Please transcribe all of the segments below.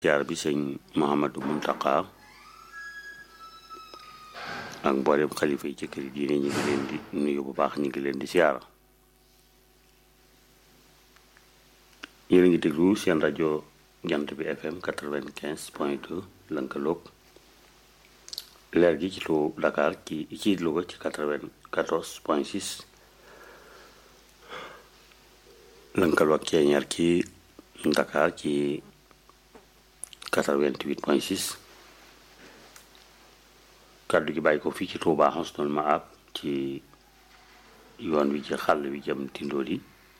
jaar bi sëñ Mouhamadou Mountakha ak mboolem xalifa yi ci kër diine ñu ngi leen di nuyu bu baax ñu ngi leen di siyaara yéen a ngi déglu seen rajo jant bi FM quatre-vingt-quinze point deux lënkaloog leer gi ci lu Dakar ci ci Louga ci quatre-vingt-quatorze point six lënkaloog ceeñeer ci Dakar ci 88 point 6 kàddu gi bàyyi ko fii ci Touba Husnul Maab ci yoon wi ci xàll wi jëm Tindóoli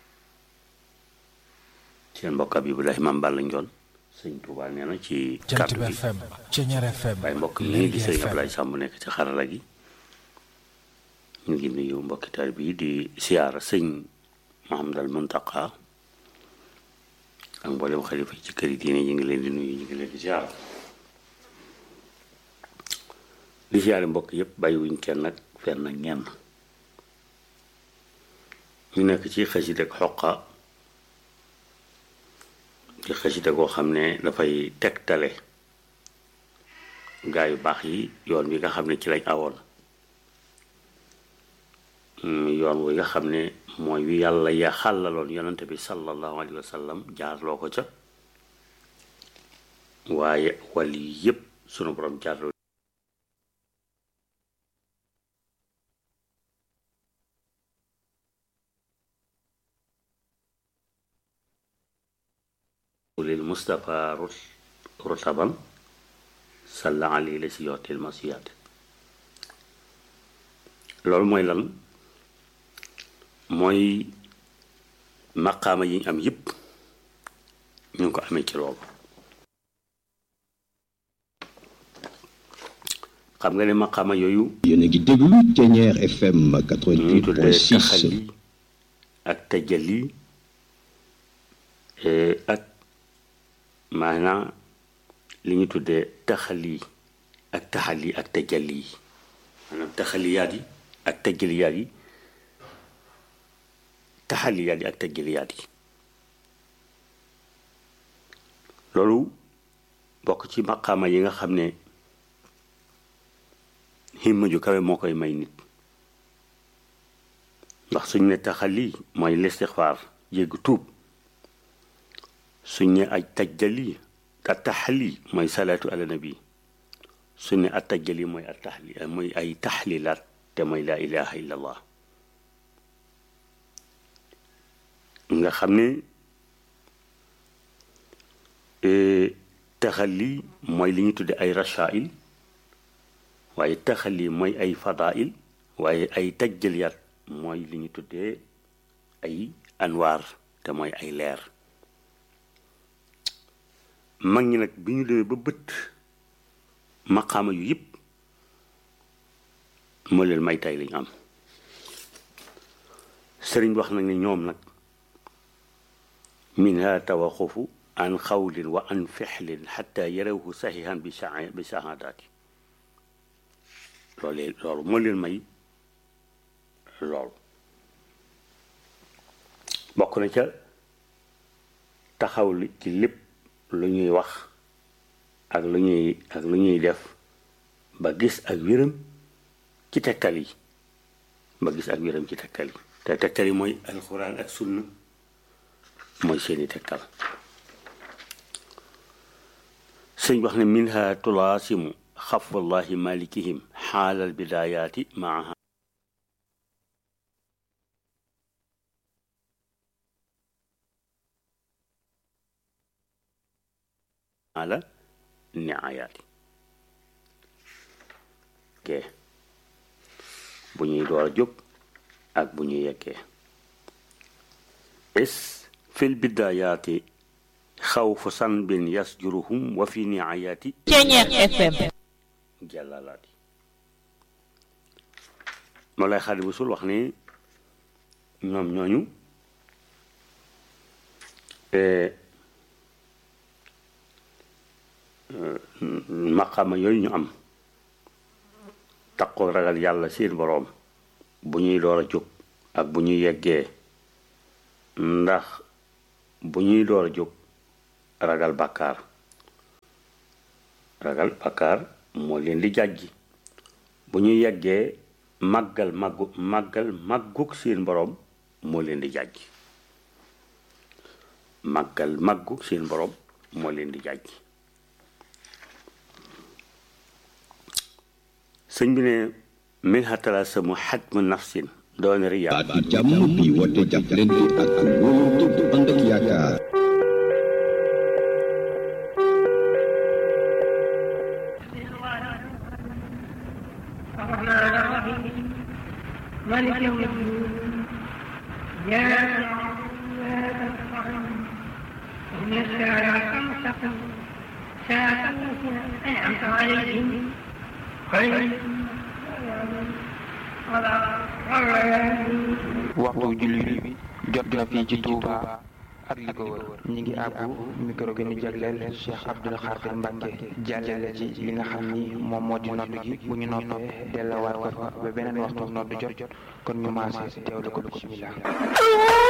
seen mbokk bi Ibrahima Mballa Njoon sëñ Touba nee na ci kàddu gi waaye mbokk mi di sëñ Ablaye Samb nekk ci xarala gi ñu ngi nuyu mbokki taal bi di siyaara sëñ Mouhamadal Muntaqa ak mboolem xalifa ci kër yi diine ñu ngi leen di nuyu ñu ngi leen di ziar di ziare mbokk yëpp bàyyiwuñ kenn nag fenn ak ñenn ñu nekk ci xasida ak xoqa ci xasida koo xam ne dafay tegtale gaa yu baax yi yoon wi nga xam ne ci lañ awoon yoon wi nga xam ne mooy wi yàlla ya xàllaloon yonante bi sallallahu alayhi wa sallam jaarloo ko ca waaye wàll yi yépp sunu borom jaarloo lil Mustafa rutaban salla alayhi la si yootil masiyaat loolu mooy lan mooy maqaama yi ñu am yëpp ñu ngi ko amee ci loolu xam nga ne maqaama yooyu yéen a ngi déglu Thiéniere FM ñu tuddee 88.6 taxali ak tajali ak maanaam li ñu tuddee taxali ak taxali ak tajali maanaam taxaliyaat yi ak tajaliyaat yi taxaliyaat yi ak tajaliyaat yi loolu bokk ci maqaama yi nga xam ne himma ju kawe moo koy may nit ndax suñ ne taxali mooy listixfaar jégg tuub suñ ne aj tajali a taxali mooy salaatu ala nabi suñ ne a tajali mooy a taxli mooy ay taxlilaat te mooy laa ilaha illa allah nga xam ne taxali mooy li ñu tudde ay rachail waaye taxali mooy ay fadail waaye ay tajjaliyaat mooy li ñu tuddee ay anwaar te mooy ay leer mag ñi nag bi ñu demee ba bët maqaama yu yëpp moo leen may tay lañu am sëriñ wax nag ne ñoom nag minha tawaqufu an xawlin wa an fexlin xata yarawhu saxihan bi sa bi sahaadaati loolu loolu moo leen may loolu bokk na ca taxaw li ci lépp lu ñuy wax ak lu ñuy ak lu ñuy def ba gis ak wéram ci tegtal yi ba gis ak wéram ci tegtal yi te tegtal yi mooy alxuraan ak sunna mooy seeni tegtal sëñ wax ne minha tulaasimu xafwallahi malikihim xaalal bidayaati maaha ala niayaati ke bu ñuy door a jóg ak bu ñuy yeggee is fil bidayaati xawfu sanbin yasjuruhum wa fi niayaati Thiéniere FM jàllalaati moo lay xaadi bu sul wax ni ñoom ñooñu maqaama yooyu ñu am taqoo ragal yàlla seen boroom bu ñuy door a jóg ak bu ñuy yeggee ndax bu ñuy door a jóg ragal bàkkaar ragal bakkaar moo leen di jàjji bu ñu yeggee màggal màggu màggal màggug seen borom moo leen di jàjji màggal màggug seen borom moo leen di jàjji sëñ bi ne min xatala samu xajmu nafsin doon riyaa baat bi jàmm bi woote jàppalante ak wóolante bu ànd ak yaakaar الرحمن الرحيم مالك يوم الدين إياك نعبد وإياك نستعين اهدنا الصراط المستقيم صراط الذين أنعمت عليهم غير المغضوب عليهم ولا الضالين waxtu julli bi jot na fii ci Touba ak li ko wër ñi ngi àbbu micro gi ñu jagleel Cheikh Abdoul Khadir Mbacke jàllale ci li nga xam ni moom moo di nodd gi bu ñu noppee delluwaat ko fa ba beneen waxtu nodd jot kon ñu maase teewlu ko bismillah